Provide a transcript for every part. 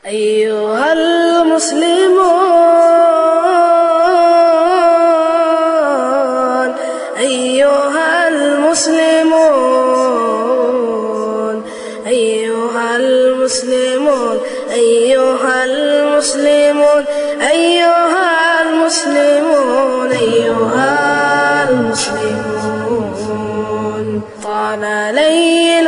أيها المسلمون أيها المسلمون أيها المسلمون أيها المسلمون أيها المسلمون أيها المسلمون طال ليل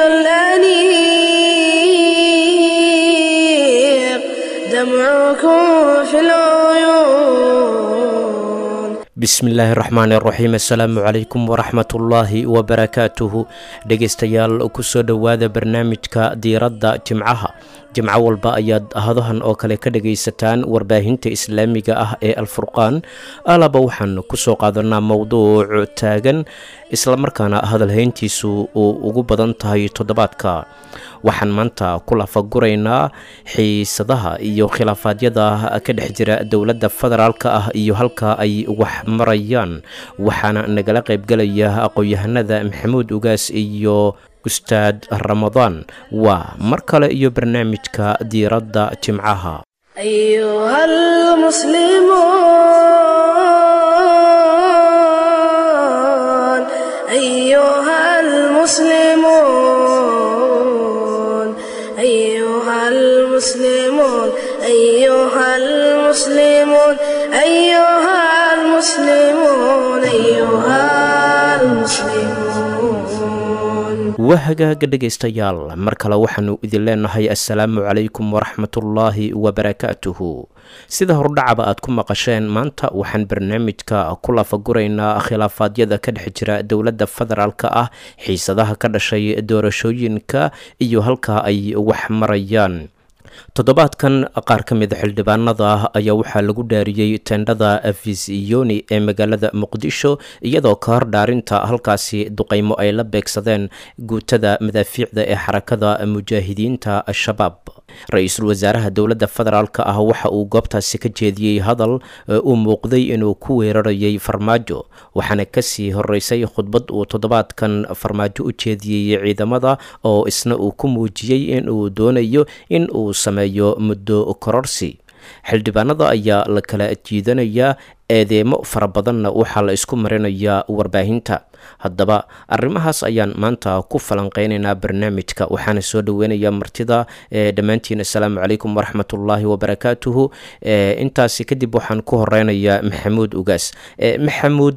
الأنيق دمعكم في العيون bismillaahi raxmaani raxiim assalaamu calaykum waraxmatullaahi wabarakaatuhu dhegaystayaal kusoo dhowaada barnaamijka diiradda jimcaha jimco walba ayaad hadahan oo kale ka dhagaysataan warbaahinta islaamiga ah ee alfurqaan alaba waxaan kusoo qaadanaa mowduuc taagan islamarkaana hadalhayntiisu uu ugu badan tahay toddobaadka waxaan maanta ku lafaguraynaa xiisadaha iyo khilaafaadyada ka dhex jira dowladda federaalk ah iyo halka ay wax marayaan waxaana nagala qaybgelaya aqoon-yahanada maxamuud ugaas iyo ustaad ramadaan waa mar kale iyo barnaamijka diiradda jimcaha أيها المسلمون أيها المسلمون أيها المسلمون أيها المسلمون أيها المسلمون أيها المسلمون waa hagaaga dhegaystayaal mar kale waxaanu idin leenahay assalaamu calaykum waraxmatullaahi wabarakaatuhu sida hordhacaba aad ku maqasheen maanta waxaan barnaamijka ku lafaguraynaa khilaafaadyada ka dhex jira dowladda federaalk ah xiisadaha ka dhashay doorashooyinka iyo halka ay wax marayaan toddobaadkan qaar ka mida xildhibaanada ah ayaa waxaa lagu dhaariyey tendhada afisiyoni ee magaalada muqdisho iyadoo ka hor dhaarinta halkaasi duqeymo ay la beegsadeen guutada madaafiicda ee xarakada mujaahidiinta al-shabaab ra-iisul wasaaraha dowladda federaalk ah waxa uu goobtaasi ka jeediyey hadal uu muuqday inuu ku weerarayay farmaajo waxaana kasii horeysay khudbad uu toddobaadkan farmaajo u jeediyey ciidamada oo isna uu ku muujiyey inuu doonayo in uu sameeyo muddo kororsi xildhibaanada ayaa la kala jiidanayaa eedeemo fara badanna waxaa la isku marinayaa warbaahinta haddaba arrimahaas ayaan maanta ku falanqeynaynaa barnaamijka waxaana soo dhoweynayaa martida dhammaantiin assalaamu calaykum waraxmatullaahi wabarakaatuhu intaasi kadib waxaan ku horeynayaa maxamuud ugaas maxamuud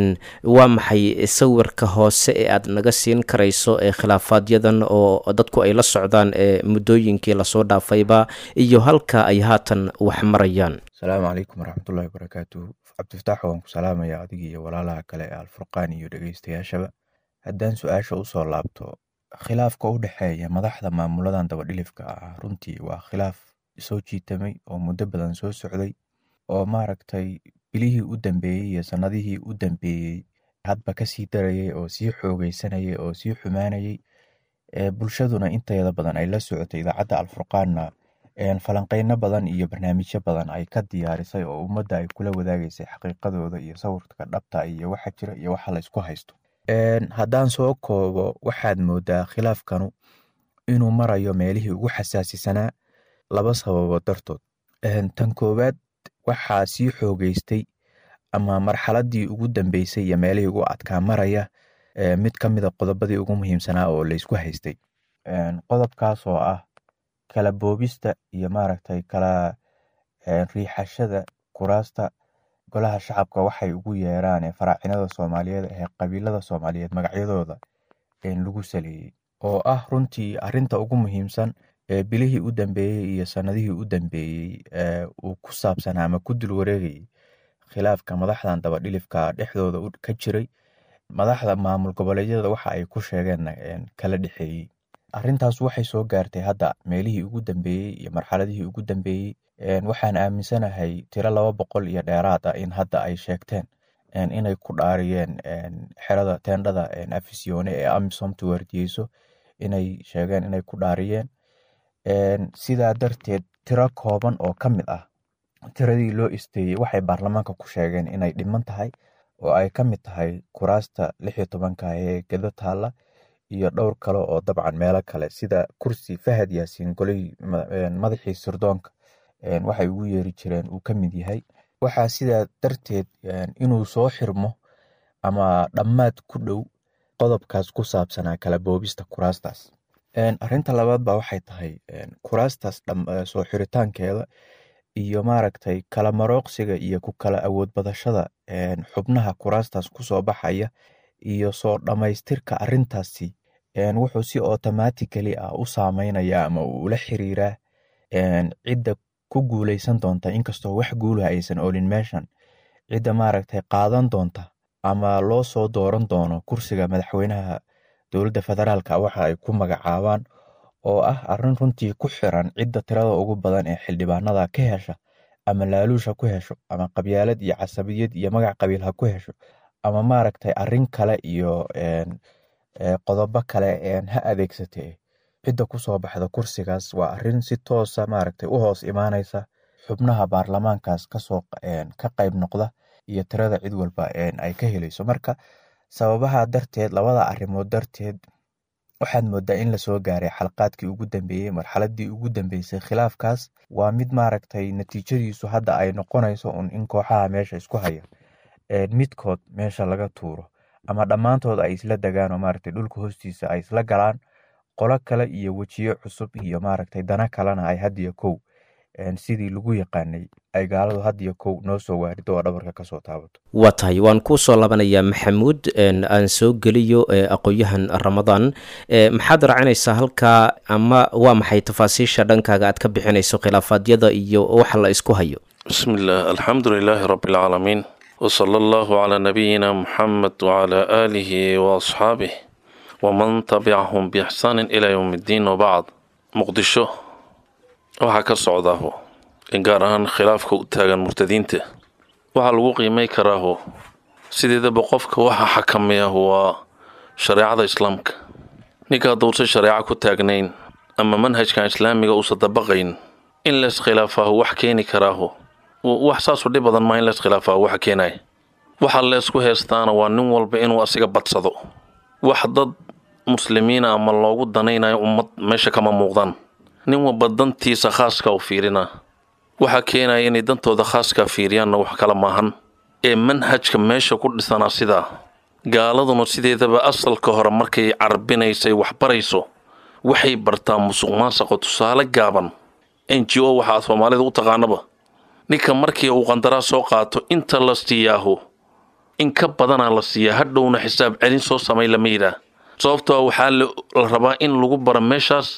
waa maxay sawirka hoose ee aad naga siin karayso ee khilaafaaadyadan oo dadku ay la socdaan muddooyinkii lasoo dhaafayba iyo halka ay haatan wax marayaan asalaamu calaykum waraxmatullahi wabarakaatuhu cabdifataax waan ku salaamaya adigii iyo walaalaha kale ee alfurqaan iyo dhegeystayaashaba haddaan su-aasha usoo laabto khilaafka u dhexeeya madaxda maamuladan dabadhilifka ah runtii waa khilaaf soo jiitamay oo muddo badan soo socday oo maaragtay bilihii u dambeeyey iyo sannadihii u dambeeyey hadba kasii darayay oo sii xoogeysanayay oo sii xumaanayay bulshaduna inteeda badan ay la socotay idaacadda alfurqaanna falanqeyno badan iyo barnaamijyo badan ay ka diyaarisay oo ummadda ay kula wadaagaysay xaqiiqadooda iyo sawirka dhabta iyo waxa jira iyo waxa la isku haysto haddaan soo koobo waxaad moodaa khilaafkanu inuu marayo meelihii ugu xasaasisanaa laba sababood dartood tan koowaad waxaa sii xoogeystay ama marxaladii ugu dambeysay iyo meelihii ugu adkaa maraya mid ka mida qodobadii ugu muhiimsanaa oo laysku haystay qodobkaas oo ah kala boobista iyo maaragtay kala riixashada kuraasta golaha shacabka waxay ugu yeeraan ee faraacinada soomaaliyeed ee qabiilada soomaaliyeed magacyadooda lagu saleeyey oo ah runtii arinta ugu muhiimsan ee bilihii u dambeeyey iyo sanadihii u dambeeyey uu ku saabsanaa ama ku dul wareegayay khilaafka madaxdan dabadhilifka dhexdooda ka jiray madaxda maamul goboleedyada waxa ay ku sheegeen kala dhexeeyey arrintaas waxay soo gaartay hadda meelihii ugu dambeeyey iyo marxaladihii ugu dambeeyey waxaan aaminsanahay tiro laba boqol iyo dheeraad ah in hadda ay sheegteen inay ku dhaariyeen xerada teendhada afisyoone ee amisomta waardiyeyso inay sheegeen inay ku dhaariyeen sidaa darteed tiro kooban oo ka mid ah tiradii loo isteeyey waxay baarlamaanka ku sheegeen inay dhiman tahay oo ay ka mid tahay kuraasta lix iyo tobanka ee gedo taalla iyo dhowr kale oo dabcan meelo kale sida kursi fahad yaasiin goley madaxii sirdoonka waxay ugu yeeri jireen uu ka mid yahay waxaa sidaa darteed inuu soo xirmo ama dhammaad ku dhow qodobkaas ku saabsanaa kala boobista kuraastaas arinta labaad ba waxay tahay kuraastaas soo xiritaankeeda iyo maaragtay kala marooqsiga iyo ku kala awood badashada xubnaha kuraastaas kusoo baxaya iyo soo dhammaystirka arintaasi wuxuu si automatically ah u saameynaya ama uu ula xiriiraa cidda ku guuleysan doonta inkastoo wax guulaha aysan olin meeshan cidda maaragtay qaadan doonta ama loo soo dooran doono kursiga madaxweynaha dowladda federaalka waxa ay ku magacaabaan oo ah arin runtii ku xiran cidda tirada ugu badan ee xildhibaanada ka hesha ama laaluush ha ku hesho ama qabyaalad iyo casabiyad iyo magac qabiil ha ku hesho ama maaragtay arin kale iyo qodobo kale ha adeegsatee cidda kusoo baxda kursigaas waa arin si toosa maaragtay u hoos imaanaysa xubnaha baarlamaankaas kasoo ka qayb noqda iyo tirada cid walba ay ka helayso marka sababaha darteed labada arrimood darteed waxaad moodaa in lasoo gaaray xalqaadkii ugu dambeeyey marxaladii ugu dambeysay khilaafkaas waa mid maaragtay natiijadiisu hadda ay noqonayso un in kooxaha meesha isku haya midkood meesha laga tuuro ama dhammaantood ay isla degaan oo maaragtay dhulka hoostiisa ay isla galaan qolo kale iyo wejiyo cusub iyo maaragtay dana kalena ay hadiyo kow sidii lagu yaqaanay ay gaaladu hadiyo kow noo soo waarido oo dhabarka kasoo taabato waa tahay waan kuu soo labanayaa maxamuud aan soo geliyo aqoon-yahan ramadaan maxaad raacinaysaa halkaa ama waa maxay tafaasiisha dhankaaga aad ka bixinayso khilaafaadyada iyo waxa la isku hayo bismi illaah alxamdu lilaahi rabbi alcaalamiin wsala allahu calaa nabiyina muxamed wacalaa aalihi waasxaabih waman tabicahum biixsaanin ilaa yowm iddiin wabacd muqdisho waxaa ka socdaaho in gaar ahaan khilaafka u taagan murtadiinta waxaa lagu qiimay karaaho sideedaba qofka waxa xakameeyahu waa shareecada islaamka ninka hadduusan shareeco ku taagnayn ama manhajkan islaamiga uusan dabaqayn in leeskhilaafahu wax keeni karaaho wax saasu dhib badan maa in leeskhilaafahu waxa keenaya waxa leesku heestaana waa nin walba inuu asiga badsado wax dad muslimiina ama loogu danaynayo ummad meesha kama muuqdaan nin walba dantiisa khaaska u fiirinaa waxaa keenaya inay dantooda khaaskaa fiiriyaanna wax kala maahan ee manhajka meesha ku dhisanaa sidaa gaaladuna sideedaba asalka hore markay carbinaysay waxbarayso waxay bartaa musuq maasaqo tusaale gaaban n g o waxaa soomaalida u taqaanaba ninka markii uu qandaraas soo qaato inta la siiyaaho in ka badanaa la siiyaa hadhowna xisaab celin soo samay lama yidhaah sababtoo waxaa la rabaa in lagu bara meeshaas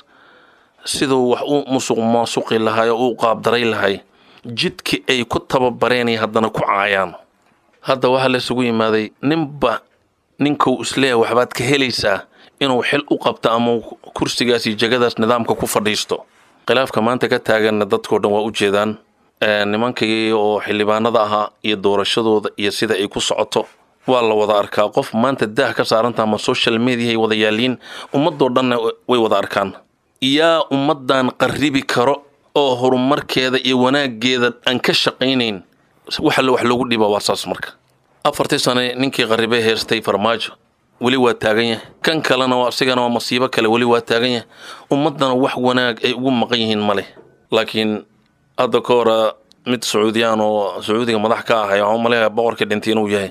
siduu wax u musuq maasuqi lahay oo u qaabdaray lahay jidkii ay ku tababareenay haddana ku caayaan hadda waxaa laysugu yimaaday ninba ninkuu isleeyahay waxbaad ka helaysaa inuu xil u qabto ama kursigaas iyo jegadaas nidaamka ku fadhiisto khilaafka maanta ka taaganna dadkao dhan waa u jeedaan nimankii oo xildhibaanada ahaa iyo doorashadooda iyo sida ay ku socoto waa la wada arkaa qof maanta daah ka saaranta ama social mediahay wada yaaliin ummadoo dhanna way wada arkaan yaa ummaddan qarribi karo oo horumarkeeda iyo wanaaggeeda aan ka shaqaynayn waxale wax loogu dhiba waa saas marka afartii sane ninkii qarribay heestay farmaajo weli waa taagan yahay kan kalena asigana waa masiibo kale weli waa taagan yahay ummaddana wax wanaag ay ugu maqan yihiin ma leh laakiin hadda ka hora mid sacuudiyaan oo sacuudiga madax ka ahay waxaan umaleeyaa boqorka dhintay inuu yahay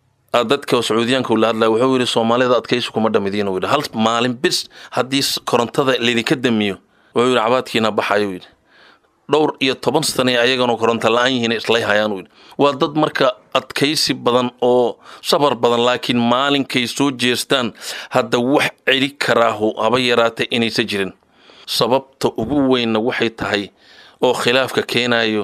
dadka sacuudiyaanka la hadlaya wuxuu yidhi soomaalida adkaysi kuma dhamidiin uu yidhi hal maalin bis haddii korontada laydinka damiyo wuxuu yidhi cabaadkiina baxayuu yidhi dhowr iyo toban sane ayagana koronto la-aan yihiin islay hayaan uu yidhi waa dad marka adkaysi badan oo sabar badan laakiin maalinkay soo jeestaan hadda wax celi karaahu haba yaraatay inaysa jirin sababta ugu weynna waxay tahay oo khilaafka keenayo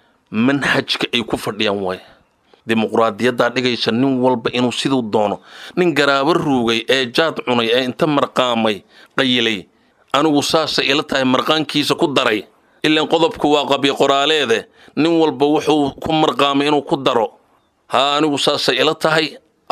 manhajka ay ku fadhiyaan waay dimuqraadiyaddaa dhigaysa nin walba inuu siduu doono nin garaabo ruugay ee jaad cunay ee inta marqaamay qayilay anigu saasay ila tahay marqaankiisa ku daray ilaan qodobku waa qabyo qoraaleede nin walba wuxuu ku marqaamay inuu ku daro haa anigu saasay ila tahay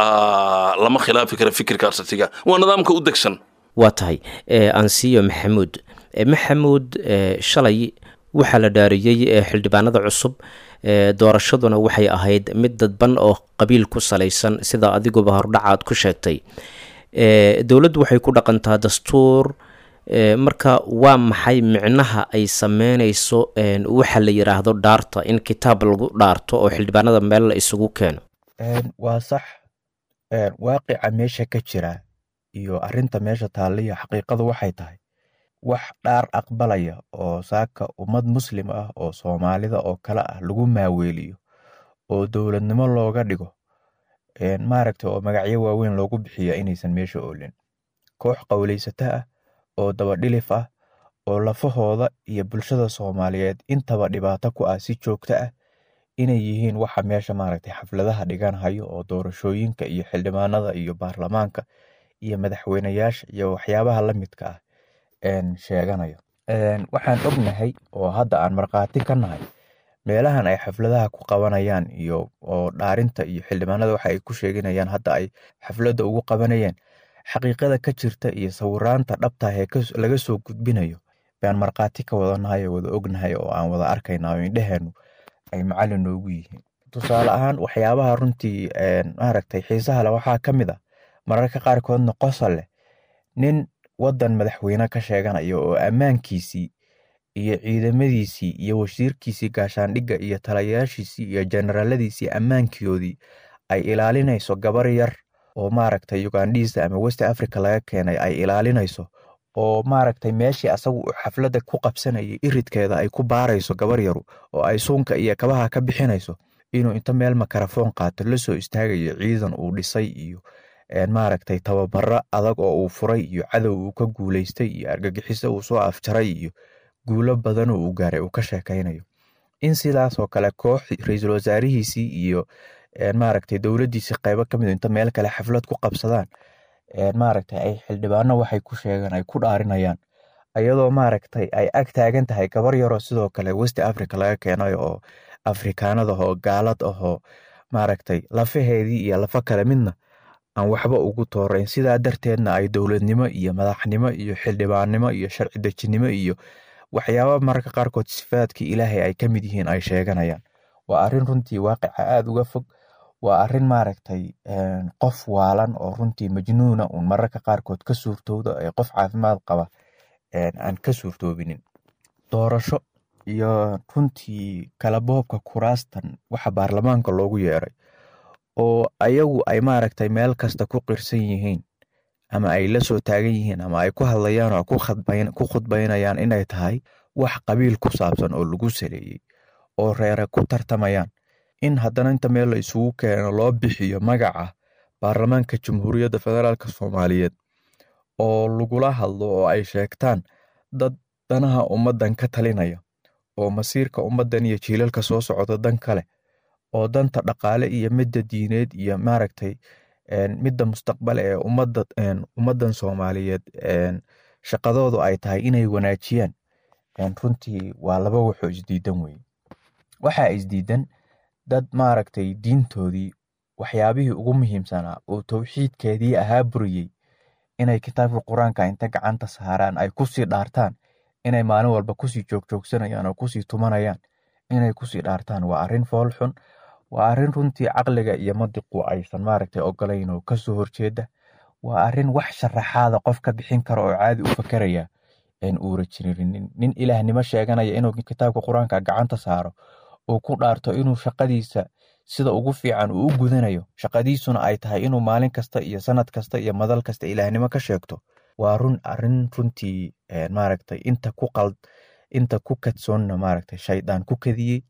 lama khilaafi kara fikirkaas asiga waa nidaamka u degsan waa tahay ansiyo maxamuud maxamuud shalay waxaa la dhaariyey xildhibaanada cusub doorashaduna waxay ahayd mid dadban oo qabiil ku salaysan sida adiguba hordhacaad ku sheegtay dowladdu waxay ku dhaqantaa dastuur marka waa maxay micnaha ay sameyneyso waxa la yiraahdo dhaarta in kitaab lagu dhaarto oo xildhibaanada meel la isugu keeno waa sax waaqica meesha ka jira iyo arinta meesha taaliya xaqiiqadu waxay tahay wax dhaar aqbalaya oo saaka ummad muslim ah oo soomaalida oo kale ah lagu maaweeliyo oo dowladnimo looga dhigo maaragta oo magacyo waaweyn loogu bixiya inaysan meesha oolin koox qowleysata ah oo dabadhilif ah oo lafahooda iyo bulshada soomaaliyeed intaba dhibaato ku ah si joogto ah inay yihiin waxa meesha maaragtay xafladaha dhiganhayo oo doorashooyinka iyo xildhibaanada iyo baarlamaanka iyo madaxweyneyaasha iyo waxyaabaha la midka ah sheeganayo waxaan ognahay oo hadda aan markhaati ka nahay meelahan ay xafladaha ku qabanayaan iyo oo dhaarinta iyo xildhibaanada waxa ay ku sheeganayaan hadda ay xafladda ugu qabanayeen xaqiiqada ka jirta iyo sawiraanta dhabtah ee laga soo gudbinayo baan markhaati ka wadanahay oo wada ognahay oo aan wada arkayna oo indheheenu ay macallin noogu yihiin tusaale ahaan waxyaabaha runtii maaragtay xiisaha leh waxaa ka mid ah mararka qaarkoodna qosol leh nin waddan madaxweyne ka sheeganaya oo ammaankiisii iyo ciidamadiisii iyo wasiirkiisii gaashaandhigga iyo talayaashiisii iyo generaaladiisii ammaankoodii ay ilaalinayso gabar yar oo maaragtay ugandhiisa ama west africa laga keenay ay ilaalinayso oo maaragtay meeshii asagu xafladda ku qabsanayay iridkeeda ay ku baarayso gabar yaru oo ay suunka iyo kabaha ka bixinayso inuu inta meel makarafoon qaato la soo istaagayo ciidan uu dhisay iyo maaragtay tababaro adag oo uu furay iyo cadow uu ka guuleystay iyo argagixiso uu soo afjaray iyo guulo badan oo uu gaaray uu ka sheekaynayo in sidaasoo kale koox ra-iisul wasaarihiisii iyo maaragtay dowladdiisii qaybo ka mid inta meel kale xaflad ku qabsadaan maaragtay ay xildhibaano waxay ku sheegaan ay ku dhaarinayaan iyadoo maaragtay ay ag taagan tahay gabar yaroo sidoo kale west africa laga keenayo oo afrikaanada oo gaalad ahoo maaragtay lafaheedii iyo lafa kale midna aan waxba ugu toorayn sidaa darteedna ay dowladnimo iyo madaxnimo iyo xildhibaannimo iyo sharci dejinimo iyo waxyaaba mararka qaarkood sifaadkii ilaahay ay ka mid yihiin ay sheeganayaan waa arrin runtii waaqica aada uga fog waa arrin maaragtay qof waalan oo runtii majnuuna uun mararka qaarkood ka suurtowda ee qof caafimaad qaba aan ka suurtoobinin doorasho iyo runtii kala boobka kuraastan waxa baarlamaanka loogu yeeray oo ayagu ay maaragtay meel kasta ku qirsan yihiin ama ay la soo taagan yihiin ama ay ku hadlayaan oo ku khudbaynayaan inay tahay wax qabiil ku saabsan oo lagu saleeyey oo reere ku tartamayaan in haddana inta meel la isugu keeno loo bixiyo magaca baarlamaanka jamhuuriyadda federaalk soomaaliyeed oo lagula hadlo oo ay sheegtaan dad danaha ummaddan ka talinaya oo masiirka ummaddan iyo jiilalka soo socda dan kale oo danta dhaqaale iyo midda diineed iyo maaragtay midda mustaqbale ee ummadda ummaddan soomaaliyeed shaqadoodu ay tahay inay wanaajiyaan runtii waa laba waxoo isdiidan weye waxaa isdiidan dad maaragtay diintoodii waxyaabihii ugu muhiimsanaa oo towxiidkeedii ahaa buriyey inay kitaabka qur-aanka inta gacanta saaraan ay kusii dhaartaan inay maalin walba kusii joogjoogsanayaan oo kusii tumanayaan inay kusii dhaartaan waa arrin fool xun waa arrin runtii caqliga iyo madiqu aysan maaragtay ogolayn oo kasoo horjeeda waa arrin wax sharaxaada qof ka bixin karo oo caadi u fakeraya aan uura jirinin nin ilaahnimo sheeganaya inuu kitaabka qur-aanka gacanta saaro uu ku dhaarto inuu shaqadiisa sida ugu fiican uu u gudanayo shaqadiisuna ay tahay inuu maalin kasta iyo sanad kasta iyo madal kasta ilaahnimo ka sheegto waa run arrin runtii maaragtay inta ku qald inta ku kadsoonna maaragtay shaydaan ku kadiyey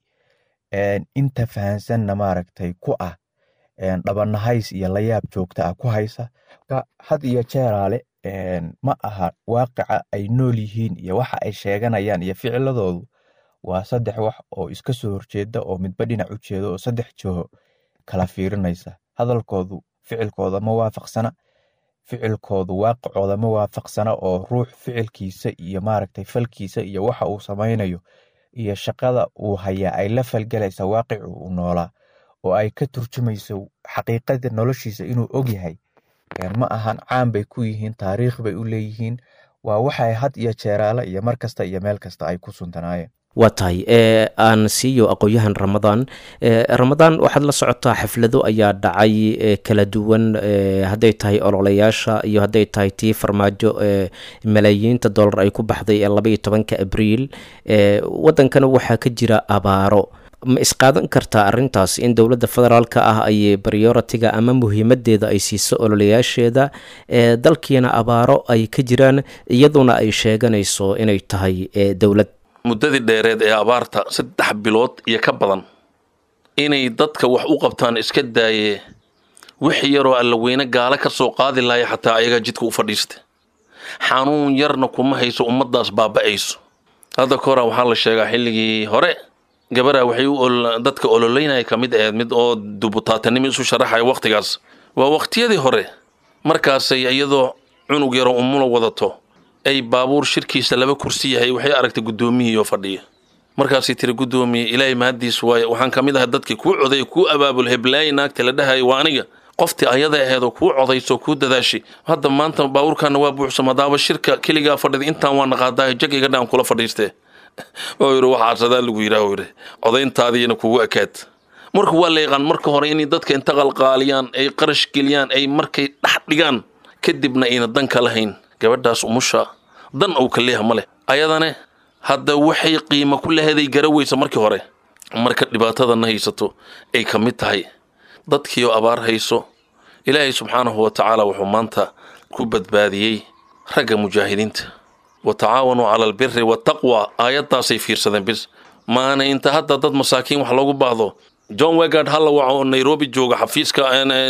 inta fahansanna maaragtay ku ah dhabanahays iyo layaab joogta ah ku haysa had iyo jeeraale ma aha waaqica ay nool yihiin iyo waxa ay sheeganayaan iyo ficiladoodu waa saddex wax oo iska soo horjeeda oo midba dhinac u jeeda oo saddex jiho kala fiirinaysa hadalkoodu ficilkooda ma waafaqsana ficilkoodu waaqicooda ma waafaqsana oo ruux ficilkiisa iyo maaragtay falkiisa iyo waxa uu samaynayo iyo shaqada uu hayaa ay la falgelaysa waaqicu uu noolaa oo ay ka turjumayso xaqiiqada noloshiisa inuu ogyahay ma ahan caan bay ku yihiin taariikh bay u leeyihiin waa waxay had iyo jeeraale iyo mar kasta iyo meel kasta ay ku suntanaayeen waa tahay aan siiyo aqoon-yahan ramadaan ramadaan waxaad la socotaa xaflado ayaa dhacay kala duwan hadday tahay ololayaasha iyo hadday tahay tii farmaajo malaayiinta dollar ay ku baxday ee labaiyo tobanka abriil wadankana waxaa ka jira abaaro ma isqaadan kartaa arrintaas in dowladda federaalka ah ay prioritiga ama muhiimadeeda ay siiso ololayaasheeda dalkiina abaaro ay ka jiraan iyaduna ay sheeganayso inay tahay dowlad muddadii dheereed ee abaarta saddex bilood iyo ka badan inay dadka wax u qabtaan iska daayee wix yaroo allaweyne gaala ka soo qaadi laaya xataa ayagaa jidka u fadhiista xanuun yarna kuma hayso ummaddaas baaba'ayso hadda ka hora waxaa la sheegaa xilligii hore gabaraa waxay u dadka ololeynaya ka mid ahayd mid oo dubutaatanimo isu sharaxaya wakhtigaas waa wakhtiyadii hore markaasay iyadoo cunug yaroo umula wadato ay baabuur shirkiisa laba kursi yahay waxay aragtay guddoomiyihii oo fadhiya markaasay tiri guddoomiye ilaahay mahaddiis waaye waxaan ka mid ahay dadkii kuu coday kuu abaabul heblaayi naagta la dhahayo waa aniga qoftii ayada aheedoo kuu codayso kuu dadaashi hadda maanta baabuurkaana waa buuxsam hadaaba shirka keligaa fadhida intaan waa naqaadahay jag iga dhaan kula fadhiistee oo yidhi waxaasadaa lagu yidhaah yidhi codayntaadiina kugu ekaad marka waa la yaqaan marka hore inay dadka inta qalqaaliyaan ay qarash geliyaan ay markay dhex dhigaan kadibna ayna dan ka lahayn gabadhaas umusha dan ou ka leeyaha ma leh ayadane hadda waxay qiimo ku laheeday garaweysa markii hore marka dhibaatadana haysato ay ka mid tahay dadkiioo abaar hayso ilaahay subxaanahu wa tacaala wuxuu maanta ku badbaadiyey ragga mujaahidiinta wa tacaawanuu cala albiri waataqwa aayaddaasay fiirsadeen bis maana inta hadda dad masaakiin wax loogu baahdo john wegard halla waco oo nairobi jooga xafiiska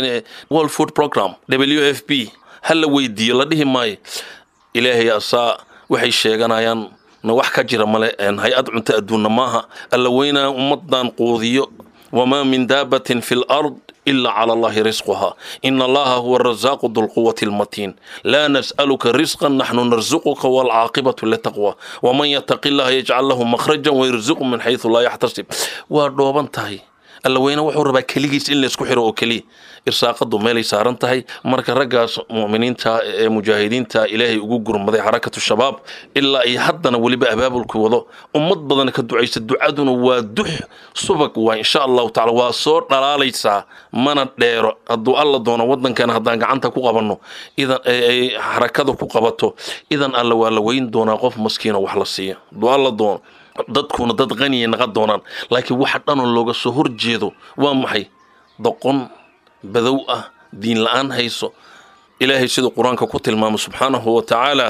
world food program w f b ha la weydiiyo la dhihi maayo ilaahay asaa waxay sheeganayaan na wax ka jira male hay-ad cunto adduunna maaha alla weynaa ummadan quudiyo wamaa min daabatin fi lard ila cala allahi risquha ina allaha huwa arasaaqu dulquwati almatiin laa nas'aluka risqan naxnu narsuquka waalcaaqibatu litaqwa waman yataqi llaha yajcal lahu makhrajan wayarsuqu min xaysu laa yaxtasib waa dhooban tahay alla weyne wuxuu rabaa keligiis in laysku xiro oo keliya irsaaqadu meelay saaran tahay marka raggaas mu'miniinta ee mujaahidiinta ilaahay ugu gurmaday xarakatu shabaab ilaa ay haddana weliba abaabulku wado ummad badan ka ducaysa ducaduna waa dux subag waa insha allahu tacala waa soo dhalaalaysaa mana dheero hadduu alla doono waddankana haddaan gacanta ku qabanno idan ay xarakada ku qabato idan alla waa la weyn doonaa qof maskiina wax la siiya hadduu alla doono dadkuna dad qaniya naqan doonaan laakiin waxa dhanoo looga soo horjeedo waa maxay doqon badow ah diin la-aan hayso ilaahay siduu qur-aanka ku tilmaamo subxaanahu wa tacaala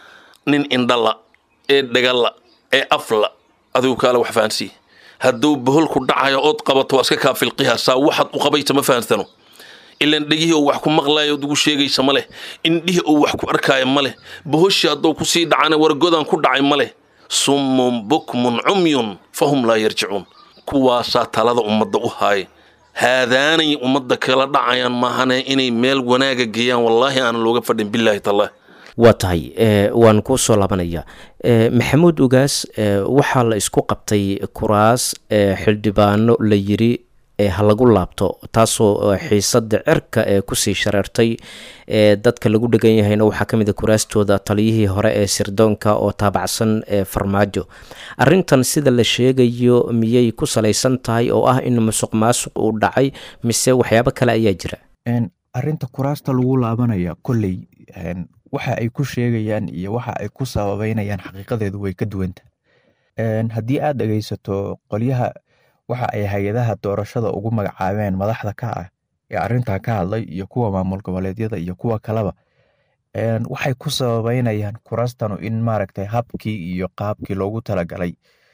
nin indhala ee dhagala ee afla adigu kaale wax fahansiiya hadduu boholku dhacayo ood qabato waa iska kaafilqiha saa waxaad u qabaysa ma fahansano ilan dhegihii oo wax ku maqlaayo ood ugu sheegaysa ma leh indhihii oo wax ku arkaayo ma leh bohoshii hadduu kusii dhacana wargodan ku dhacay ma leh summun bukmun cumyun fahum laa yarjicuun kuwaasaa talada ummadda u haaya haadaanay ummadda kala dhacayaan maahane inay meel wanaaga geeyaan wallaahi aanan looga fadhin bilaahi tallah waa tahay waan kuu soo laabanaya maxamuud ugaas waxaa la isku qabtay kuraas xildhibaano la yiri ha lagu laabto taasoo xiisada cirka ee kusii shareertay dadka lagu dhegan yahayna waxaa ka mid a kuraastooda taliyihii hore ee sirdoonka oo taabacsan farmaajo arintan sida la sheegayo miyay ku salaysan tahay oo ah in musuq maasuq uu dhacay mise waxyaabo kale ayaa jira arinta kuraasta lagu laabanaya kolley waxa ay ku sheegayaan iyo waxa ay ku sababeynayaan xaqiiqadeedu way ka duwanta haddii aad dhegeysato qolyaha waxa ay hay-adaha doorashada ugu magacaabeen madaxda ka ah ee arintaa ka hadlay iyo kuwa maamul goboleedyada iyo kuwa kaleba waxay ku sababeynayaan kuraastanu in maaragtay habkii iyo qaabkii loogu talagalay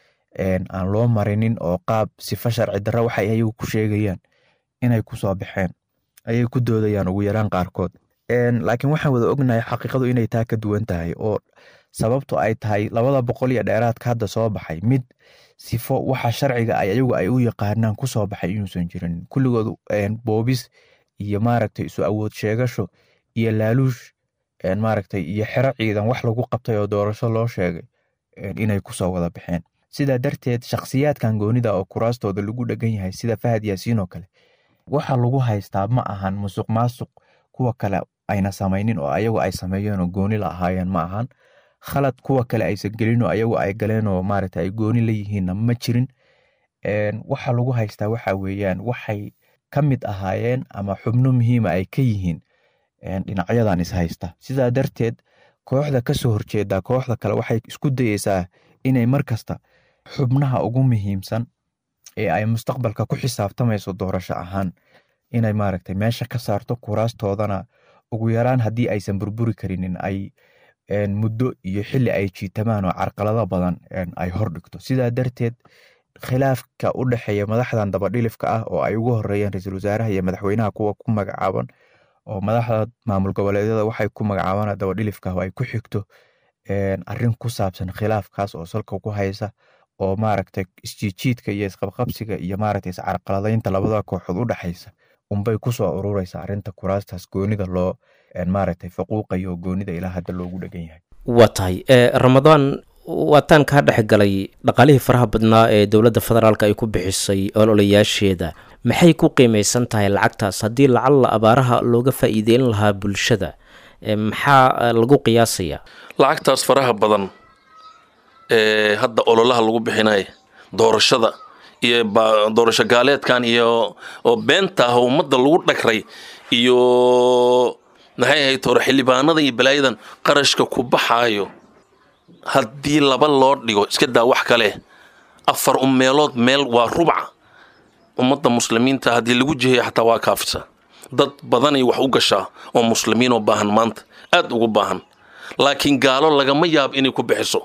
aan loo marinin oo qaab sifa sharci darra waxay ayagu ku sheegayaan inay kusoo baxeen ayay ku doodayaan ugu yaraan qaarkood laakiin waxaan wada ognahay xaqiiqadu inay taa ka duwan tahay oo sababtu ay tahay labada boqol iyo dheeraadka hadda soo baxay mid sifo waxa sharciga ay ayagu ay u yaqaanaan kusoo baxay inuusan jirin kulligood boobis iyo maaragtay isu awood sheegasho iyo laaluush maaragtay iyo xero ciidan wax lagu qabtay oo doorasho loo sheegay inay kusoo wada baxeen sidaa darteed shakhsiyaadkan goonida oo kuraastooda lagu dhegan yahay sida fahad yaasiin oo kale waxa lagu haystaa ma ahan musuq maasuq kuwa kale ayna samaynin oo ayagu ay sameeyeen oo gooni la ahaayeen ma ahan khalad kuwa kale aysan gelinoo ayagu ay galeenoo maaragta ay gooni la yihiinna ma jirin waxa lagu haystaa waxa weeyaan waxay ka mid ahaayeen ama xubno muhiima ay ka yihiin dhinacyadan is haysta sidaa darteed kooxda ka soo horjeeda kooxda kale waxay isku dayeysaa inay mar kasta xubnaha ugu muhiimsan ee ay mustaqbalka ku xisaabtamayso doorasho ahaan inay maaragtay meesha ka saarto kuraastoodana ugu yaraan haddii aysan burburi karinin ay muddo iyo xili ay jiitamaan oo carqalado badan ay hordhigto sidaa darteed khilaafka u dhexeeya madaxdan dabadhilifka ah oo ay ugu horeeyeen ra-iisul wasaaraha iyo madaxweynaha kuwa ku magacaaban oo madaxda maamul goboleedyada waxay ku magacaabaan dabadhilifka oo ay ku xigto arin ku saabsan khilaafkaas oo salka ku haysa oo maaragtay isjiijiidka iyo isqabqabsiga iyo maaragtay iscarqaladaynta labada kooxood u dhexaysa unbay kusoo urureysa arinta kuraastaas goonida loo maaragtay faquuqayo oo goonida ilaa hadda loogu dhegan yahay waa tahay ramadaan waataan kaa dhex galay dhaqaalihii faraha badnaa ee dowladda federaalk ay ku bixisay ololayaasheeda maxay ku qiimeysan tahay lacagtaas haddii lacalla abaaraha looga faa'iideyn lahaa bulshada maxaa lagu qiyaasayaa lacagtaas faraha badan ee hadda ololaha lagu bixinaya doorashada iyo doorasho gaaleedkan iyo oo beenta ah ummadda lagu dhagray iyo maxay ahayd hore xildhibaanada iyo balaayadan qarashka ku baxaayo haddii laba loo dhigo iska daa wax kale afar u meelood meel waa rubca ummadda muslimiinta haddii lagu jiheeyo xataa waa kaafisa dad badanay wax u gashaa oo muslimiin oo baahan maanta aad ugu baahan laakiin gaalo lagama yaab inay ku bixiso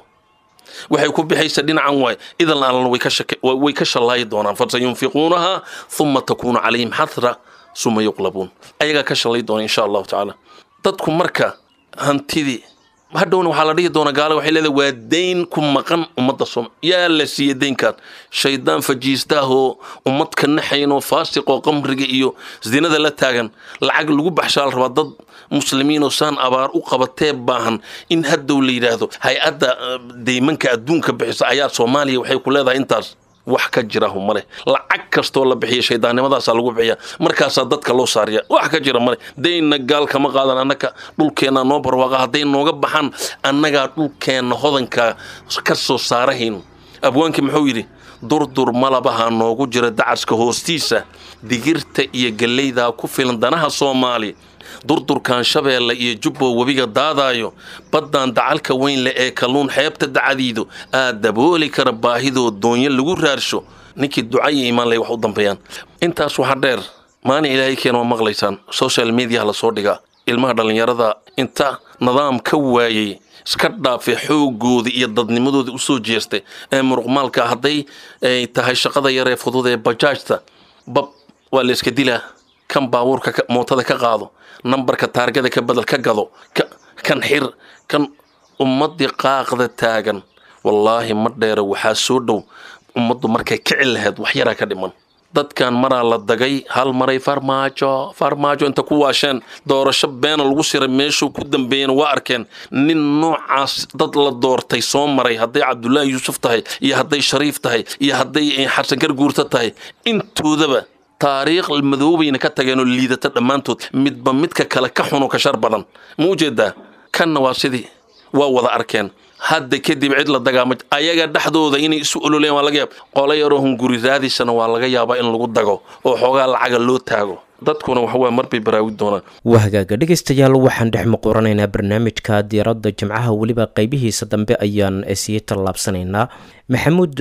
waxay ku bixaysa dhinacan waay idan allan way ka shallaayi doonaan fasayunfiquunaha uma takuunu calayhim xasra suma yuqlabuun ayagaa ka shallay doona insha allahu tacaala dadku marka hantidii hadhowna waxaa la dhihi doonaa gaala waxay leedahay waa dayn ku maqan ummadda soom yaa la siiya daynkan shaydaan fajiistaahoo ummad ka naxaynoo faasiqoo qamriga iyo zinada la taagan lacag lagu baxshaa la rabaa dad muslimiinoo saan abaar u qabatee baahan in haddow la yidhaahdo hay-adda deymanka adduunka bixisa ayaa soomaaliya waxay ku leedahay intaas wax ka jirahu male lacag kastoo la bixiya shaydaannimadaasaa lagu bixiya markaasaa dadka loo saariya wax ka jira male daynna gaal kama qaadan annaga dhulkeenna noo barwaaqa hadday nooga baxaan annagaa dhulkeenna hodanka ka soo saarahayn abwaankii muxuu yidhi durdur malabaha noogu jira dacaska hoostiisa digirta iyo gellaydaa ku filan danaha soomaali durdurkan shabeelle iyo jubbo webiga daadaayo baddan dacalka weyn leh ee kalluun xeebta dacadiidu aad dabooli kara baahidoo doonyo lagu raarsho ninkii ducaya imaan lay wax u dambeeyaan intaas waxaa dheer maalin ilaahay keena waa maqlaysaan social mediaha lasoo dhigaa ilmaha dhallinyarada inta nidaam ka waayey iska dhaafay xoogoodii iyo dadnimadoodii usoo jeestay ee muruqmaalka hadday ay tahay shaqada yar ee fudud ee bajaajta bab waa la iska dilaa kan baabuurka mootada ka qaado nambarka taargada ka badal ka gado kan xir kan ummadii qaaqda taagan wallaahi ma dheera waxaa soo dhow ummaddu markay kici lahayd wax yaraa ka dhiman dadkan maraa la dagay hal maray farmaajo farmaajo inta ku waasheen doorasho beena lagu siray meeshuu ku dambeeyeen waa arkeen nin noocaas dad la doortay soo maray hadday cabdulaahi yuusuf tahay iyo hadday shariif tahay iyo hadday xasan garguurta tahay intoodaba taariikh madoobayna ka tageenoo liidata dhammaantood midba midka kale ka xuno ka shar badan ma u jeedaa kanna waa sidii waa wada arkeen hadda kadib cid la dagaama ayaga dhexdooda inay isu ololeen waa laga yaab qolo yaroo hunguri raadisana waa laga yaabaa in lagu dago oo xoogaa lacaga loo taago dadkuna waxawaa marbay baraawi doonaan waa hagaaga dhegaystayaal waxaan dhex muquranaynaa barnaamijka diiradda jimcaha weliba qaybihiisa dambe ayaan sii tallaabsanaynaa maxamuud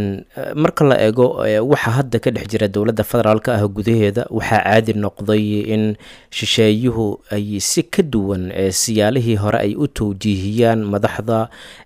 marka la eego waxaa hadda ka dhex jira dowladda federaalk ah gudaheeda waxaa caadi noqday in shisheeyuhu ay si ka duwan siyaalihii hore ay u towjiihiyaan madaxda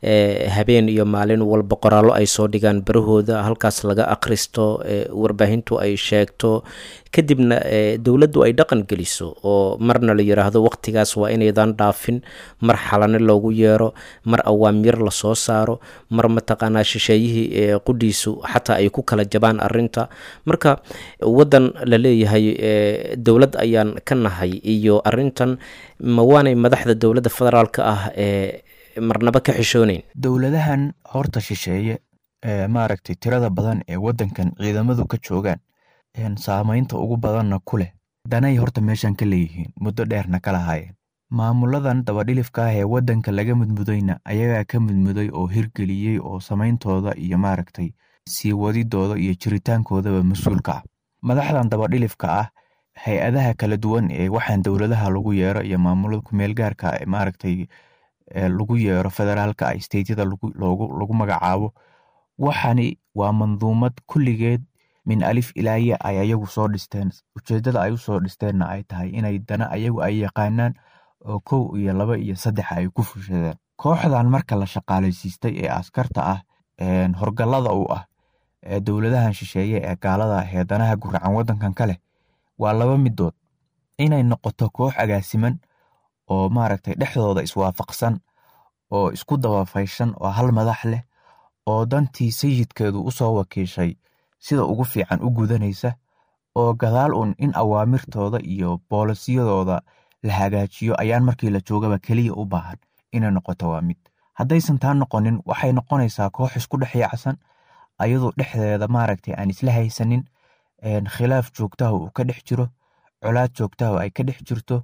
habeen iyo maalin walba qoraallo ay soo dhigaan barahooda halkaas laga akhristo warbaahintu ay sheegto kadibna dowladdu ay dhaqan geliso oo marna la yidhaahdo waqtigaas waa inaydan dhaafin mar xalane loogu yeero mar awaamir lasoo saaro mar mataqaanaa shisheeyihii qudhiisu xataa ay ku kala jabaan arinta marka wadan la leeyahay dowlad ayaan ka nahay iyo arintan ma waanay madaxda dowladda federaalka ah ee marnaba ka xishooneyn dowladahan horta shisheeye maaragtay tirada badan ee wadankan ciidamadu ka joogaan saamaynta ugu badanna ku leh danay horta meeshan ka leeyihiin muddo dheerna ka lahaayeen maamuladan dabadhilifka ah ee waddanka laga mudmudayna ayagaa ka mudmuday oo hirgeliyey oo samayntooda iyo maaragtay sii wadidooda iyo jiritaankoodaba mas-uulka ah madaxdan dabadhilifka ah hay-adaha kala duwan ee waxaan dowladaha lagu yeero iyo maamulada kumeelgaarka maaragtay lagu yeero federaalka ah stateyada lagu magacaabo waxani waa manduumad kulligeed min alif ilaaye ay ayagu soo dhisteen ujeedada ay usoo dhisteenna ay tahay inay dana ayagu ay yaqaanaan oo kow iyo laba iyo saddex ay ku fushadeen kooxdan marka la shaqaalaysiistay ee askarta ah horgallada u ah ee dowladahan shisheeye ee gaalada ah ee danaha guracan waddankan ka leh waa laba midood inay noqoto koox agaasiman oo maaragtay dhexdooda iswaafaqsan oo isku dabafayshan oo hal madax leh oo dantii sayidkeedu usoo wakiishay sida ugu fiican u gudanaysa oo gadaal un in awaamirtooda iyo boolisiyadooda la hagaajiyo ayaan markii la joogaba keliya u baahan inay noqoto waa mid haddaysan taa noqonin waxay noqonaysaa koox isku dhex yaacsan ayadoo dhexdeeda maaragtay aan isla haysanin khilaaf joogtaha uu ka dhex jiro colaad joogtaha ay ka dhex jirto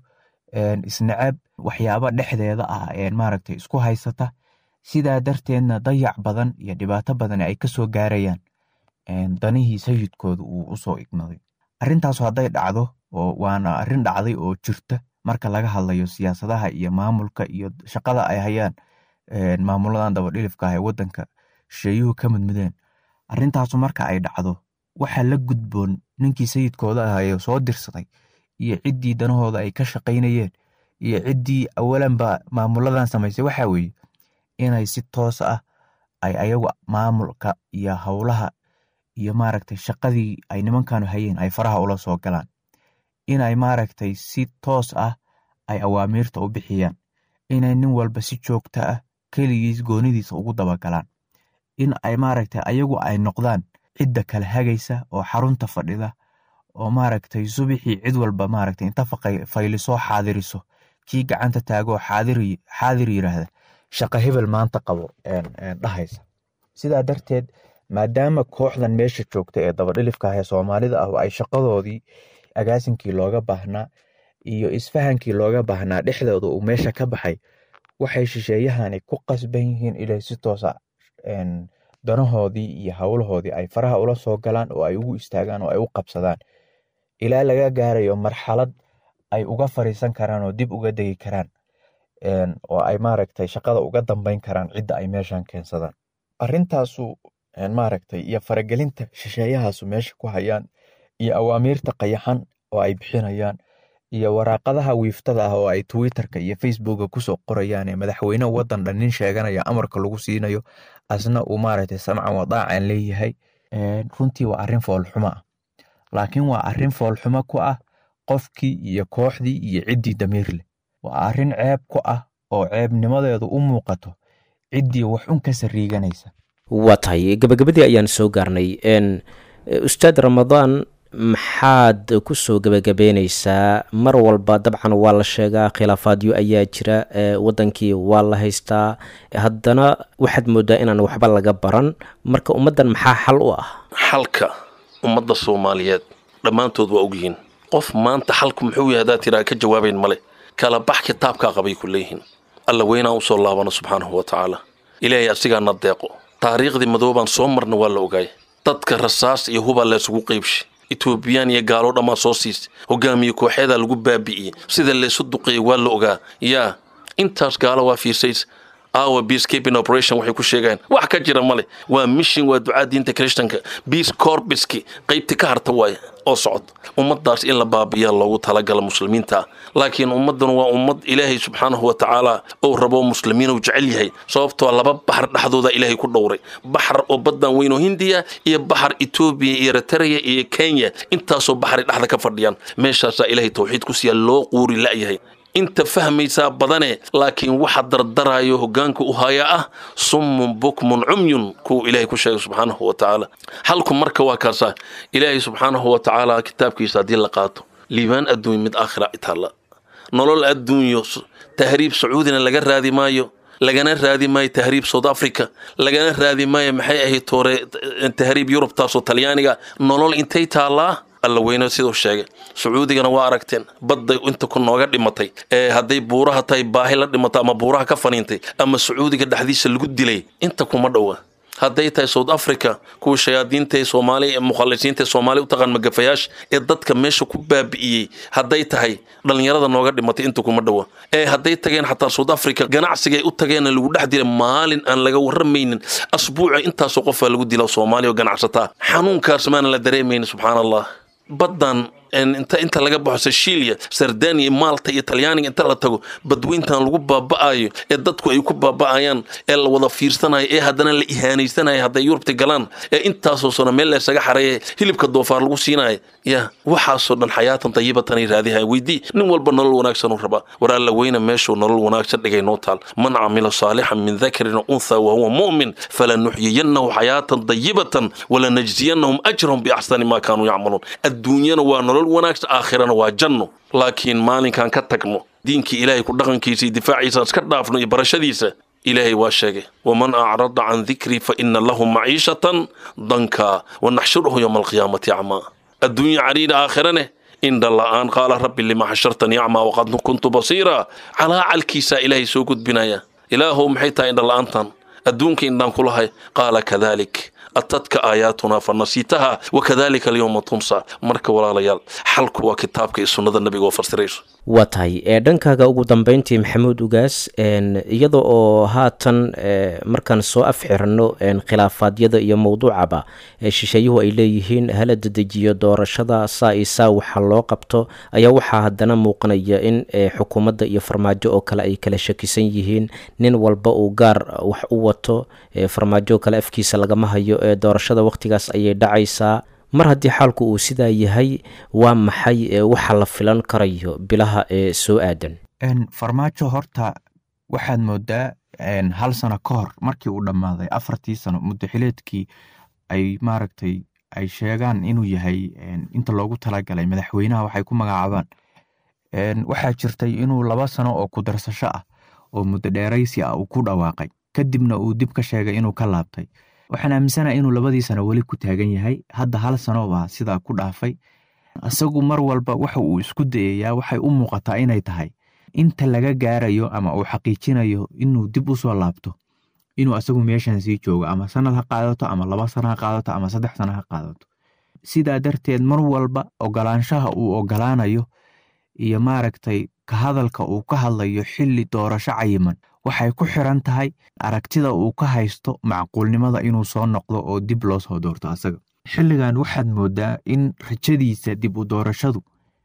isnacab waxyaaba dhexdeeda ah maaragtay isku haysata sidaa darteedna dayac badan iyo dhibaato badan ay kasoo gaarayaan danihii sayidkooda uu usoo ignaday arrintaas hadday dhacdo waana arrin dhacday oo jirta marka laga hadlayo siyaasadaha iyo maamulka iyo shaqada ay hayaan maamuladan dabadhilifka ah ee waddanka shisheeyuhu ka mudmudeen arrintaasu marka ay dhacdo waxaa la gudboon ninkii sayidkooda ahaye soo dirsaday iyo ciddii danahooda ay ka shaqaynayeen iyo ciddii awalanba maamuladan samaysay waxaa weeye inay si toos ah ay ayagu maamulka iyo howlaha iyo maaragtay shaqadii ay nimankanu hayeen ay faraha ula soo galaan inay maaragtay si toos ah ay awaamiirta u bixiyaan inay nin walba si joogta ah keligiis goonidiisa ugu dabagalaan in ay maaragtay ayagu ay noqdaan cidda kala hagaysa oo xarunta fadhida oo maaragtay subixii cid walba maaragtay inta faylisoo xaadiriso kii gacanta taagoo xaadir yiraahda shaqa hebel maanta qabo dhahaysa sidaa darteed maadaama kooxdan meesha joogta ee dabadhilifka ah ee soomaalida ah ay shaqadoodii agaasinkii looga baahnaa iyo isfahankii looga baahnaa dhexdooda uu meesha ka baxay waxay shisheeyahani ku qasban yihiin inay si toosa danahoodii iyo howlahoodii ay faraha ula soo galaan oo ay ugu istaagaan oo ay u qabsadaan ilaa laga gaarayo marxalad ay uga fariisan karaan oo dib uga degi karaan oo ay maaragtay shaqada uga dambeyn karaan cidda ay meeshan keensadaan arrintaasu maaragtay iyo faragelinta shisheeyahaasu meesha ku hayaan iyo awaamiirta qayaxan oo ay bixinayaan iyo waraaqadaha wiiftada ah oo ay twitterka iyo facebooka kusoo qorayaan ee madaxweyne waddan dhan nin sheeganaya amarka lagu siinayo asna uu maaragtay samcan wadaacan leeyahay runtii waa arrin foolxumo ah laakiin waa arrin foolxumo ku ah qofkii iyo kooxdii iyo ciddii damiir leh waa arrin ceeb ku ah oo ceebnimadeedu u muuqato ciddii wax un ka sariiganaysa waa tahay gabagabadii ayaan soo gaarnay ustaad ramadaan maxaad kusoo gebagabeyneysaa mar walba dabcan waa la sheegaa khilaafaadyo ayaa jira wadankii waa la haystaa haddana waxaad moodaa inaan waxba laga baran marka ummaddan maxaa xal u ah xalka ummadda soomaaliyeed dhammaantood waa ogyihiin qof maanta xalku muxuu yahay haddaad tiraa ka jawaabayn male kala bax kitaabkaa qabay ku leeyihiin alla weynaan usoo laabano subxaanahu wa tacaala ilaahay asigaana deeqo taariikhdii madoobaan soo marna waa la ogaay dadka rasaas iyo hubaa laysugu qaybshay etoobiyaan iyo gaalo dhammaa soo siisay hogaamiye kooxeedaa lagu baabi'iyey sida laysu duqeeyey waa la ogaa yaa intaas gaalo waa fiirsays awa peacekeeping operation waxay ku sheegayaan wax ka jira male waa mission waa ducaa diinta christanka peace corbiski qaybti ka harta waaye oo socod ummadaas in la baabiyaa loogu talagala muslimiinta laakiin ummaddan waa ummad ilaahay subxaanahu wa tacaala ou rabo muslimiin uu jecel yahay sababtoo laba baxar dhexdooda ilaahay ku dhowray baxar oo baddan weyn oo hindiya iyo baxar etoobiya iyo eritrea iyo kenya intaasoo baxray dhexda ka fadhiyaan meeshaasaa ilaahay tawxiid ku siiya loo quuri la'yahay inta fahmaysaa badane laakiin waxa dardarayo hogaanka u haya ah summun bukmun cumyun kuwa ilaahay ku sheegay subxaanahu wa tacaala halku marka waa kaasaa ilaahay subxaanahu wa tacaala kitaabkiisa haddii la qaato liibaan adduunya mid aakhira itaalla nolol adduunyo tahriib sacuudina laga raadi maayo lagana raadi maayo tahriib south africa lagana raadi maayo maxay ahayd toore tahriib yurubtaasoo talyaaniga nolol intay taallaa alla weyne siduu sheegay sacuudigana waa aragteen badday inta ku nooga dhimatay ee hadday buuraha tahay baahi la dhimato ama buuraha ka faniintay ama sacuudiga dhexdiisa lagu dilay inta kuma dhowa hadday tahay south africa kuwa shayaadiinta ee soomaaliya ee mukhalisiinta ee soomaaliya u taqaan magafayaasha ee dadka meesha ku baabi'iyey hadday tahay dhallinyarada nooga dhimatay inta kuma dhowa ee hadday tageen xataa south africa ganacsiga ay u tageenna lagu dhex dilay maalin aan laga warramaynin asbuuca intaasoo qofaa lagu dila soomaaliya oo ganacsataa xanuunkaas maana la dareemaynin subxaana allah baddan inta inta laga baxo seshilia sardania malta iyo talyaaniga inta la tago badweyntan lagu baaba'ayo ee dadku ay ku baaba'ayaan ee la wada fiirsanayo ee haddana la ihaanaysanayo hadday yurubta galaan ee intaasoo sano meel laysaga xareeya hilibka doofaar lagu siinayo ya waxaasoo dhan xayaatan dayibatanay raadihay weydii nin walba nolol wanaagsan uu rabaa war alla weyne meeshuu nolol wanaagsan dhigay noo taal man camila saalixan min dakarin untha wahuwa mu'min falanuxyiyannahu xayaatan dayibatan walanajziyanahum ajrahum biaxsani ma kaanuu yacmaluun adduunyana waa nolol wanaagsan aakhirana waa janno laakiin maalinkaan ka tagno diinkii ilaahay ku dhaqankiisa iyo difaaciisa iska dhaafno iyo barashadiisa ilaahay waa sheegay waman acrada can dikrii fa ina lahu maciishatan danka wanaxshuruhu yowma alqiyaamati acmaa adduunya cariina aakhirane indha la'aan qaala rabbi lima xashartanii acmaa waqad kuntu basiira calaacalkiisaa ilaahay soo gudbinaya ilaahow maxay tahay indha la'aantan adduunka indhaan kulahay qaala kadalik atadka aayaatuna fa nasiitaha wakadalika alyowma tunsa marka walaalayaal xalku waa kitaabka iyo sunnada nabiga oo fasirayso waa tahay ee dhankaaga ugu dambeyntii maxamuud ugaas iyada oo haatan markaan soo afxirano khilaafaadyada iyo mowduucaba shisheeyuhu ay leeyihiin hala dedejiyo doorashada saa iyo saa waxa loo qabto ayaa waxaa haddana muuqanaya in xukuumadda iyo farmaajo oo kale ay kala shakisan yihiin nin walba uu gaar wax u wato farmaajo kale afkiisa lagama hayo ee doorashada wakhtigaas ayay dhacaysaa mar haddii xaalku uu sidaa yahay waa maxay waxa la filan karayo bilaha ee soo aadan farmaajo horta waxaad moodaa hal sano ka hor markii uu dhammaaday afartii sano muddo xileedkii ay maaragtay ay sheegaan inuu yahay inta loogu talagalay madaxweynaha waxay ku magacaabaan waxaa jirtay inuu laba sano oo kudarsasho ah oo muddo dheeraysi ah uu ku dhawaaqay kadibna uu dib ka sheegay inuu ka laabtay waxaan aaminsanaha inuu labadii sano weli ku taagan yahay hadda hal sano baa sidaa ku dhaafay isagu mar walba waxa uu isku dayayaa waxay u muuqataa inay tahay inta laga gaarayo ama uu xaqiijinayo inuu dib u soo laabto inuu asagu meeshan sii joogo ama sanad ha qaadato ama laba sano ha qaadato ama saddex sano ha qaadato sidaa darteed mar walba ogolaanshaha uu ogolaanayo iyo maaragtay ka hadalka uu ka hadlayo xilli doorasho cayiman waxay ku xiran tahay aragtida uu ka haysto macquulnimada inuu soo noqdo oo dib loo soo doorto asaga xilligan waxaad moodaa in rajadiisa dib u doorashadu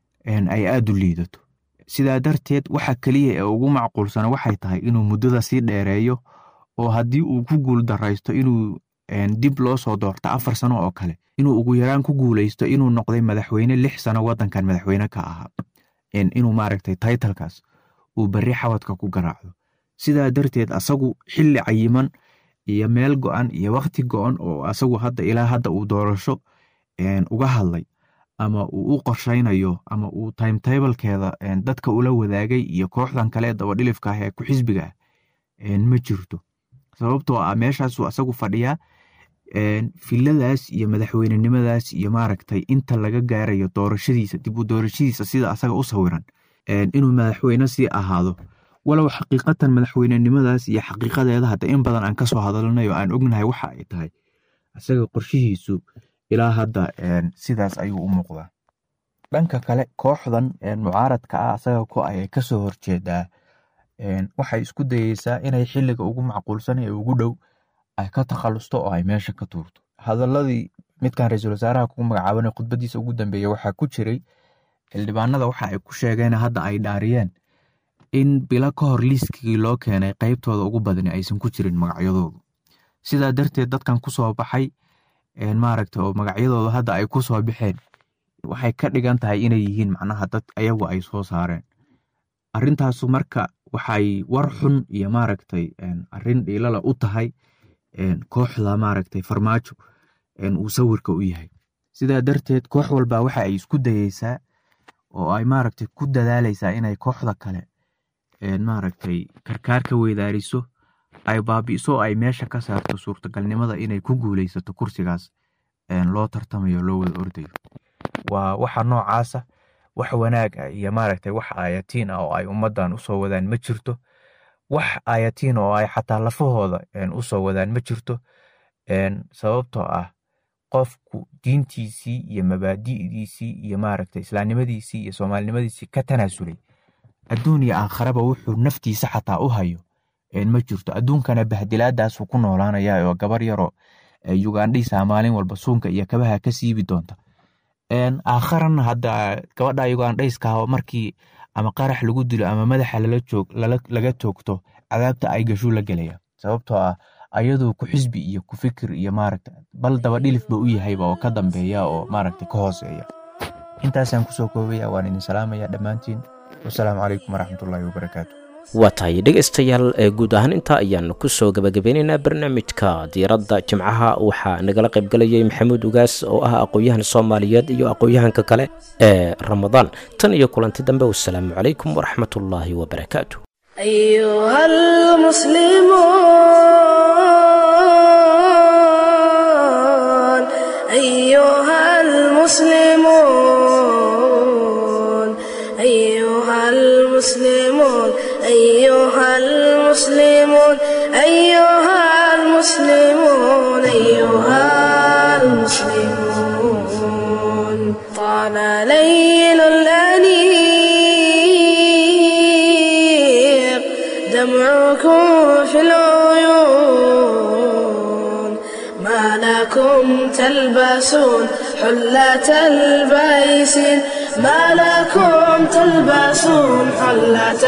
ay aada u liidato sidaa darteed waxa keliya ee ugu macquulsana waxay tahay inuu muddada sii dheereeyo oo haddii uu ku guul daraysto inuu dib loo soo doorto afar sano oo kale inuu ugu yaraan ku guuleysto inuu noqday madaxweyne lix sano waddankan madaxweyne ka ahaa inuu maaragtay taytalkaas uu berri xawadka ku garaacdo sidaa darteed asagu xilli cayiman iyo meel go-an iyo wakhti go-an oo asagu hadda ilaa hadda uu doorasho uga hadlay ama uu u qorshaynayo ama uu timetablkeeda dadka ula wadaagay iyo kooxdan kale ee dabadhilifka ah ee ku xisbiga ah ma jirto sababtoo ah meeshaasuu asagu fadhiyaa filadaas iyo madaxweynenimadaas iyo maaragtay inta laga gaarayo doorashadiisa dib u doorashadiisa sida asaga u sawiran inuu madaxweyne sii ahaado walow xaqiiqatan madaxweynenimadaas iyo xaqiiqadeeda hadda in badan aan kasoo hadalnay oo aan ognahay waxa ay tahay isaga qorshihiisu ilaa hadda sidaas ayuu u muuqdaa dhanka kale kooxdan mucaaradka ah asaga ku ayay kasoo horjeedaa waxay isku dayeysaa inay xiliga ugu macquulsan ee ugu dhow ay ka takhalusto oo ay meesha ka tuurto hadaladii midkan ra-iisul wasaaraha kugu magacaabanay khudbadiisa ugu dambeeya waxaa ku jiray xildhibaanada waxa ay ku sheegeen hadda ay dhaariyeen in bilo ka hor liiskigii loo keenay qeybtooda ugu badani aysan ku jirin magacyadoodu sidaa darteed dadkan kusoo baxay maaragta oo magacyadooda hadda ay kusoo baxeen waxay ka dhigan tahay inay yihiin macnaha dad ayagu ay soo saareen arrintaasu marka waxay war xun iyo maaragtay arrin dhiilala u tahay kooxda maaragtay farmaajo uu sawirka u yahay sidaa darteed koox walba waxa ay isku dayeysaa oo ay maaragtay ku dadaaleysaa inay kooxda kale maaragtay karkaar ka weydaariso ay baabi'iso ay meesha ka saarto suurtagalnimada inay ku guuleysato kursigaas loo tartamayo loo wada ordayo waa waxa noocaasa wax wanaag ah iyo maaragtay wax aayatiin ah oo ay ummaddan usoo wadaan ma jirto wax aayatiin oo ay xataa lafahooda usoo wadaan ma jirto sababtoo ah qofku diintiisii iyo mabaadi'diisii iyo maaragtay islaamnimadiisii iyo soomaalinimadiisii ka tanaasulay adduun iyo aakharaba wuxuu naftiisa xataa u hayo ma jirto adduunkana bahdilaadaasuu ku noolaanaya oo gabar yaroo ugandhiisa maalin walba suunka iyo kabaha ka siibi doonta aakharana hadda gabadha ugandhayska markii ama qarax lagu dilo ama madaxa laga toogto cadaabta ay gashuu la gelaya sababtoo ah ayadoo ku xisbi iyo ku fikir iyo maaragta bal daba dhilifba u yahayba oo ka dambeeya oo maaragta ka hooseeya intaasaan kusoo koobaya waan idin salaamaya dhammaantiin wasalaamu calaykum waraxmatullaahi wabarakaatu waa tahay dhegaystayaal ee guud ahaan intaa ayaanu kusoo gabagabeynaynaa barnaamijka diiradda jimcaha waxaa nagala qaybgalayay maxamuud ugaas oo ah aqoon-yahan soomaaliyeed iyo aqoon-yahanka kale ee ramadaan tan iyo kulanti dambe wasalaamu calaykum waraxmatullaahi wabarakaatu أيها المسلمون أيها المسلمون أيها المسلمون أيها المسلمون أيها المسلمون أيها المسلمون طال ليل الأنيق دمعكم في العيون ما لكم تلبسون حلة البيسين ما لكم تلبسون حلة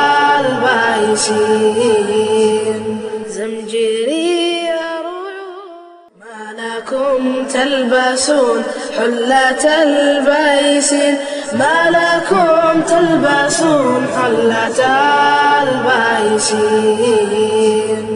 البيسين زمجري ما لكم تلبسون حلة البيسين ما لكم تلبسون حلة البيسين